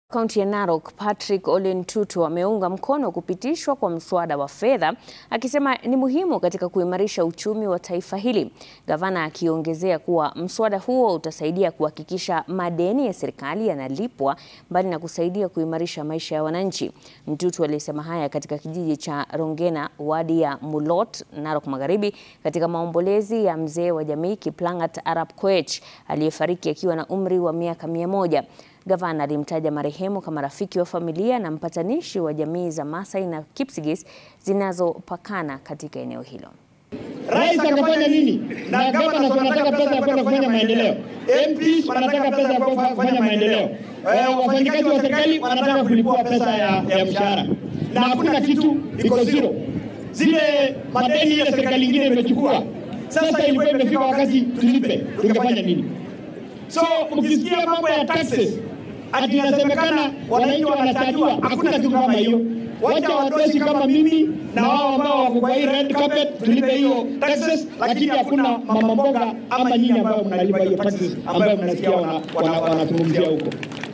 Kaunti ya Narok Patrick Ole Ntutu ameunga mkono kupitishwa kwa mswada wa fedha akisema ni muhimu katika kuimarisha uchumi wa taifa hili. Gavana akiongezea kuwa mswada huo utasaidia kuhakikisha madeni ya serikali yanalipwa mbali na kusaidia kuimarisha maisha ya wananchi. Ntutu alisema haya katika kijiji cha Rongena, wadi ya Mulot, Narok Magharibi katika maombolezi ya mzee wa jamii Kiplangat Arap Koech aliyefariki akiwa na umri wa miaka mia moja. Gavana alimtaja marehemu kama rafiki wa familia na mpatanishi wa jamii za Maasai na Kipsigis zinazopakana katika eneo hilo. Rais akafanya nini? Na gavana wanataka pesa ya kwenda kufanya maendeleo, MPs wanataka pesa ya kufanya maendeleo, wafanyikazi wa serikali wanataka kulipua pesa ya, ya mshahara, na hakuna kitu, iko zero. Zile madeni ile serikali ingine imechukua, sasa ilikuwa imefika wakati tulipe, tungefanya nini? So ukisikia mambo ya taxes ati inasemekana wananchi wanachajiwa, hakuna kitu kama hiyo. Wacha wadosi kama mimi na wao ambao wako kwa hii red carpet tulipe hiyo taxes, lakini hakuna mama mboga ama nyinyi ambao mnalipa hiyo taxes ambayo mnasikia wanazungumzia huko.